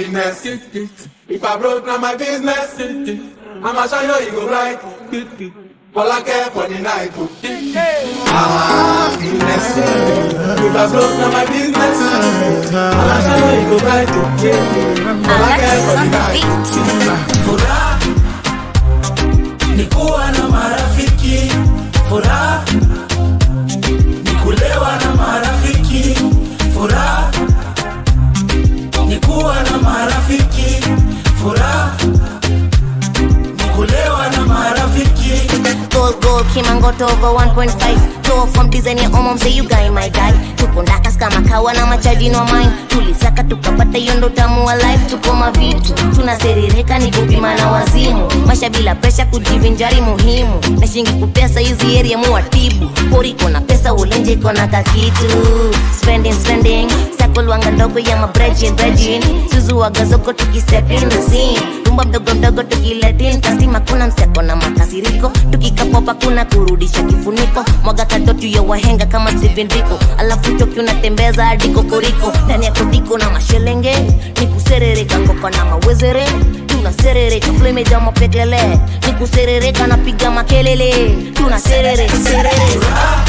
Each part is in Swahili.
happiness. If I broke, now my business. I'ma show you, you go right. All I care for the night. Happiness. If I broke, now my business. I'ma show you, you go right. All I care for the night. Furaha ni kuwa na marafiki, furaha ni kulewa na marafiki, furaha ni kuwa na marafiki, furaha ni kulewa na marafiki. Gold, gold, kimangoto over 1.5 Flow from design ya omom say you guy my guy tuko ndakas kama kawa na machaji no mind tulisaka tukapata hiyo ndo tamu wa life tuko mavitu tunaserereka ni kupima na wazimu maisha bila presha kujivinjari muhimu na shingi kupesa hizi area muwatibu pori kona pesa ulenje kona kakitu spending spending sakolwanga ndogo ya mabrejin brejin suzuwaga zoko tukistep in the scene rumba mdogo mdogo tukiletin kastima kuna mseko na makasiriko tukikapopa kuna kurudisha kifuniko mwaga katotu ya wahenga kama Steven Rico alafu toki unatembeza hadi kokoriko ndani ya kodiko na mashelenge ni kuserereka kopa na mawezere tunaserereka flemeja mapekele ni kuserereka napiga makelele tunaserere serere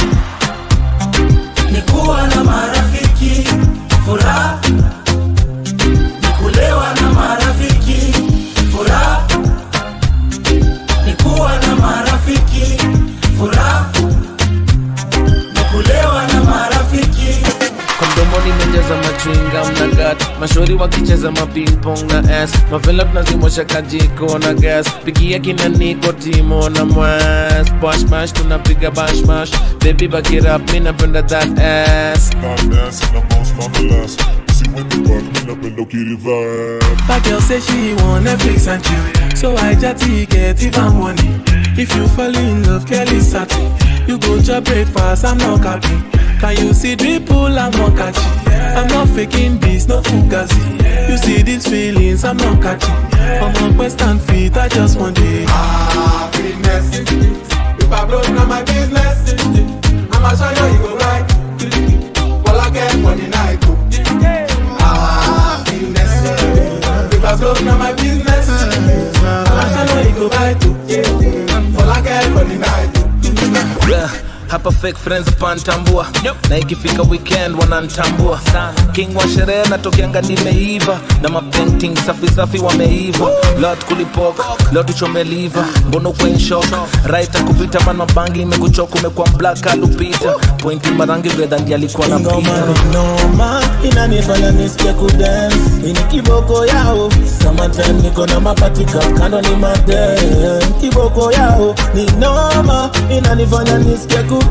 ni kuwa na marafiki, furaha ni kulewa na marafiki, furaha ni kuwa na marafiki, furaha ni kulewa na marafiki. kwa mdomoni mejaza machwinga mnagat mashauri wakicheza mapingpong na s mavela tunazimosha kajiko na gas pigia kina niko timo na mwas bashmash tunapiga bashmash baby bakirap mi napenda that ass Not dancing, I'm most nonetheless. See when you walk, me napenda ukirivibe. My girl say she want Netflix and chill So I jatty get even money If you fall in love, Kelly satin You go to breakfast, I'm not capping Can you see dripple, I'm not catching I'm not faking this, no fugazi You see these feelings, I'm not catching I'm on quest and feet, I just want it Happiness. If I broke, now my business. I'ma show you, you go right. All I care for the night. Happiness. If I broke, now my business. I'ma show you, you go right. All I care for the night. yeah. hapa fake friends pantambua na ikifika weekend wanantambua king wa sherehe natokeanga nimeiva na mapainting safi safi wameiva lot kulipoka leo tuchomeliva mbono kwenshok right kupita man mabangi imekuchoka umekuwa black alupita pointi marangi vedhandi alikuwa na Ngoma pita ni noma inanifanya nisikia kudance ini kiboko yao summertime niko na mapatika kando ni madem kiboko yao ni noma inanifanya nisikia kudance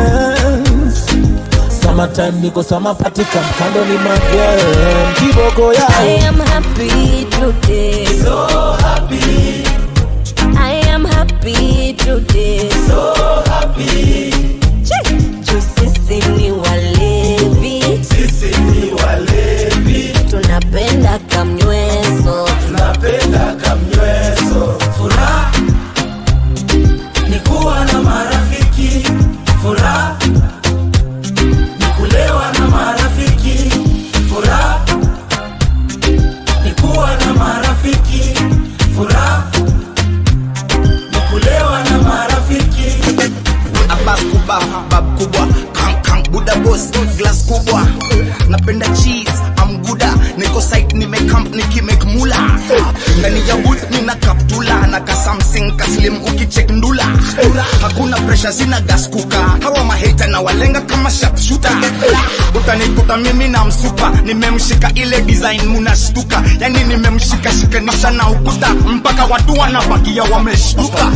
summertime niko samapatika kando ni madem kiboko I yao am happy today So happy, I am happy today so happy, Juu sisi ni walevi sisi ni walevi, tunapenda kamnyweso tunapenda kamnyweso. Furaha ni kuwa na marafiki, furaha ni kulewa na marafiki, furaha ni kuwa na marafiki, furaha ni kulewa na marafiki. Abbas kubwa, bab kubwa, kang kang Buddha boss, glass kubwa. Napenda cheese, I'm gooda. Niko site nimecamp nikimake mula. Ndani ya woods nina kaptula na ka something kaslim ukicheck ndula. Hakuna pressure sina gas kuka. Hawa maheta na walenga kama sharpshooter. Utanikuta mimi na msupa, nimemshika ile design munashtuka. Yani nimemshika shikanisha na ukuta mpaka watu wanabakia wameshtuka.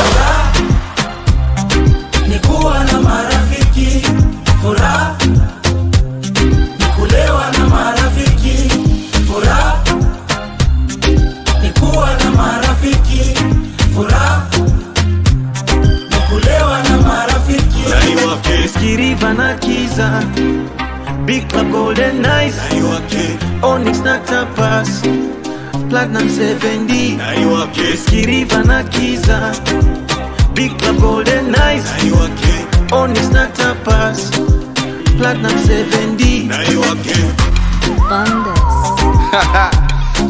ni kuwa na marafiki, furaha ni kulewa na marafiki, furaha ni kuwa na marafiki, furaha ni kulewa na marafiki. Skiriva na Kiza Big Club Golden Nice Onyx na Tapas Platinum 7D Skiriva na Kiza Big Club Golden Nice Onyx na Tapas Platinum 7D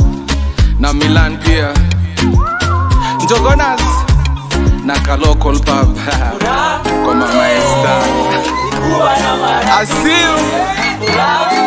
na milan pia njogonas na kalokol pub kwa mamaesta asiu